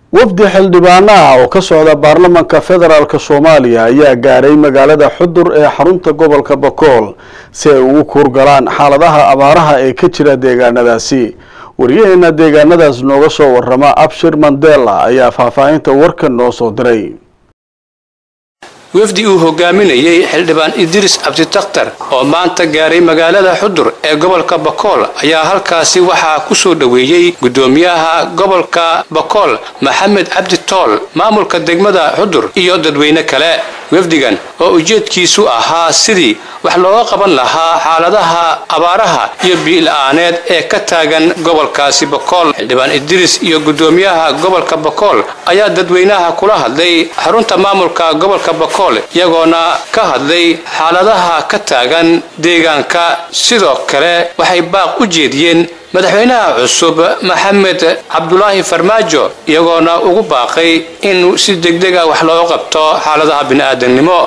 wafdi xildhibaano ah oo ka socda baarlamanka federaalk soomaaliya ayaa gaaray magaalada xudur ee xarunta gobolka bakool si ay ugu kuurgalaan xaaladaha abaaraha ee ka jira deegaanadaasi wariyaheena deegaanadaas nooga soo warama abshir mandela ayaa faahfaahinta warkan noo soo diray wafdi uu hogaaminayey xildhibaan idriis cabditakhtar oo maanta gaaray magaalada xudur ee gobolka bakool ayaa halkaasi waxaa ku soo dhoweeyey gudoomiyaha gobolka bakool maxamed cabdi tool maamulka degmada xudur iyo dadweyne kale wafdigan oo ujeedkiisu ahaa sidii wax looga qaban lahaa xaaladaha abaaraha iyo biila-aaneed ee ka taagan gobolkaasi bakool xildhibaan idriis iyo gudoomiyaha gobolka bakool ayaa dadweynaha kula hadlay xarunta maamulka gobolka bakool iyagoona ka hadlay xaaladaha ka taagan deegaanka sidoo kale waxay baaq u jeediyeen madaxweynaha cusub maxamed cabdulaahi farmaajo iyagoona ugu baaqay in si degdega wax looga qabto xaaladaha bini'aadamnimo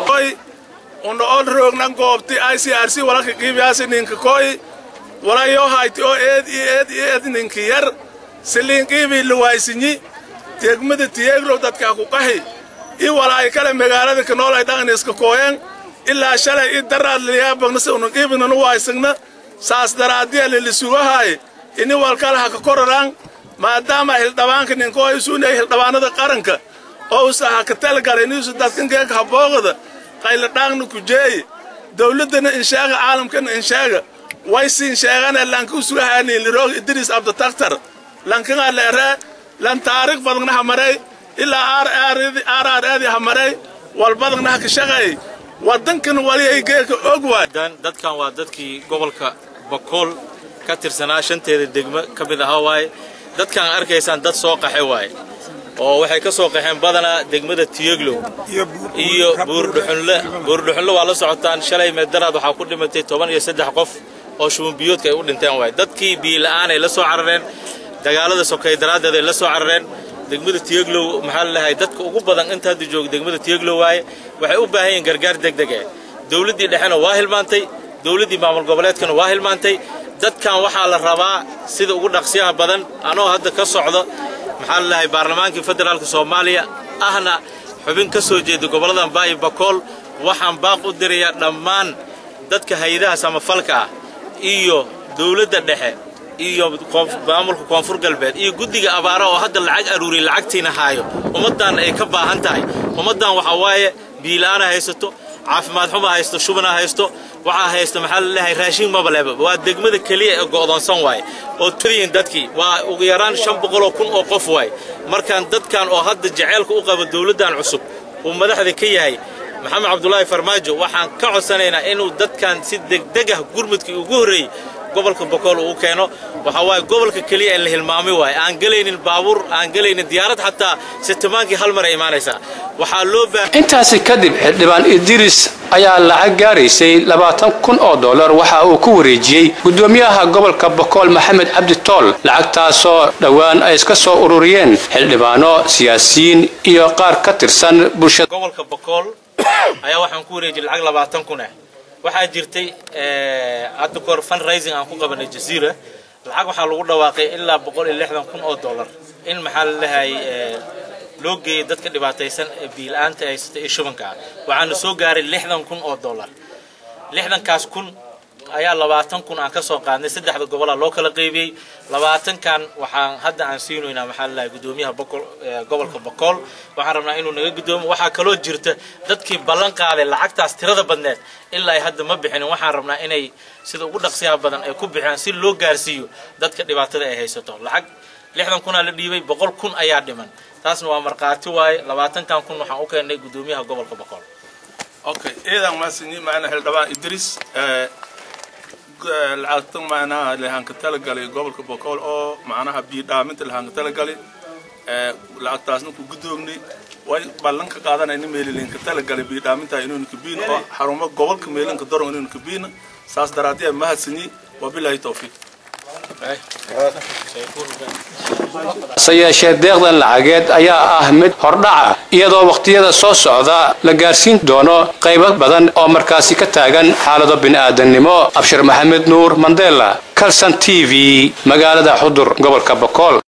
una ol roognan goobti icrc walaka qiibiyaasi ninka koy walayo hayti oo eed iyo eed iyo eed ninka yar siliin qiibii luwaysinyi degmada tiyeeglow dadkaa ku qahi i walaay kale magaalada kanool ay dhaqan iska kooyan ilaa shalay i daraad liyaabagna si una qiibinanu waysagna saas daraadiya lilisugahaay ini walkale ha ka kororaan maadaama hildhabaanka ninkoo isuunay hildhabaanada qaranka oo usa ha ka talgala inisu dadkangeeka habooqada qayladhaaqna kujeeye dawladdana insheega caalamkana insheega waysiin sheegane lanka usugahaani liroog idriis abditakhtar lankaga leeree lan taariikh badagna ha maray ilaa aaraar eedi ha maray walbadagna ha ka shaqeey waddankan wali ay geeka og waay dadkan waa dadkii gobolka bakool ka tirsanaa shanteeda degmo ka mid ahaa waaye dadkan arkaysaan dad soo qaxe waaye oo waxay ka soo qaxeen badanaa degmada tiyeglow iyo buurdhuxunle buurdhuxunle waa la socotaan shalay meedaraad waxaa ku dhimatay toban iyo saddex qof oo shubanbiyoodka ay u dhinteen waaye dadkii biila'aan ay la soo carareen dagaalada sokay daraaddeed ay la soo carareen degmada tiyeglow maxaa la dhahay dadka ugu badan inta hadda jooga degmada tiyeglow waaye waxay u baahan yihiin gargaar degdeg eh dawladdii dhexena waa hilmaantay dawladdii maamul goboleedkana waa hilmaantay dadkan waxaa la rabaa sida ugu dhaqsiyaha badan anoo hadda ka socdo maxaa la dhahay baarlamaankii federaalka soomaaliya ahna xubin ka soo jeeda gobolladan baayi bakool waxaan baaq u dirayaa dhammaan dadka hay-adaha samafalka ah iyo dawladda dhexe iyo maamulka koonfur galbeed iyo guddiga abaara oo hadda lacag aruuriya lacagtiina haayo ummaddan ay ka baahan tahay ummaddan waxaa waaye biila'aana haysato caafimaad xuma haysto shubana haysto waxaa haysta maxaa la leeyahay raashin mabaleba waa degmada keliya ee go'doonsan waaye oo tiriyin dadkii waa ugu yaraan shan boqoloo kun oo qof waaye markaan dadkan oo hadda jaceylka u qaba dawladdan cusub uu madaxda ka yahay maxamed cabdulaahi farmaajo waxaan ka codsanaynaa inuu dadkan si degdeg ah gurmudkii ugu horreeyey gobolka bokool uu keeno waxaa waaye gobolka keliya in la hilmaami waaye aan gelaynin baabuur aan gelaynin diyaarad xataa sitimaankii hal mar ay imaanaysaa waxaa loo baahan intaasi kadib xildhibaan idriis ayaa lacag gaaraysay labaatan kun oo dollar waxa uu ku wareejiyey gudoomiyaha gobolka bakool maxamed cabdi tool lacagtaasoo dhowaan ay iska soo ururiyeen xildhibaano siyaasiyiin iyo qaar ka tirsan bulshada gobolka bakool ayaa waxaan ku wareejiyey lacag labaatan kun ah waxaa jirtay hadda kahor fundraising aan ku qabanay jaziira lacag waxaa lagu dhawaaqay ilaa boqol iyo lixdan kun oo dollar in maxaa la lehay loo geeyay dadka dhibaataysan ee biila-aanta haysata iyo shubanka ah waxaana soo gaaray lixdan kun oo dollar lixdankaas kun ayaa labaatan kun aan ka soo qaadnay saddexda gobola loo kala qaybiyey labaatankan waxaan hadda aan siinaynaa maxaa la lehay gudoomiyaha bokol gobolka bokool waxaan rabnaa inuu naga gudoomo waxaa kaloo jirta dadkii ballan qaaday lacagtaas tirada badneed ilaa ay hadda ma bixinin waxaan rabnaa inay sida ugu dhaqsiyaha badan ay ku bixiyaan si loo gaarsiiyo dadka dhibaatada ay haysato lacag lixdan kunaa la dhiibay boqol kun ayaa dhiman taasna waa markhaati waaye labaatankan kun waxaan u keennay gudoomiyaha gobolka bokool okay eedan maasinyi maana hildhibaan idriis lacagtan macnaha lahanka talagalay gobolka bokool oo macnaha biidhaaminta lahanka talagalay lacagtaasna ku gudoognay way ballanka qaadanayna meelilinka talagalay biidhaaminta inuuna kabiin oo xarumo gobolka meelinka doron inuuna kabiina saas daraadee mahadsanyi wabilaahi towfiiq hase yeeshee deeqdan lacageed ayaa ah mid hordhaca iyadoo wakhtiyada soo socda la gaarsiin doono qaybo badan oo markaasi ka taagan xaalado bini'aadannimo abshir maxamed nuur mandela calson t v magaalada xudur gobolka bokool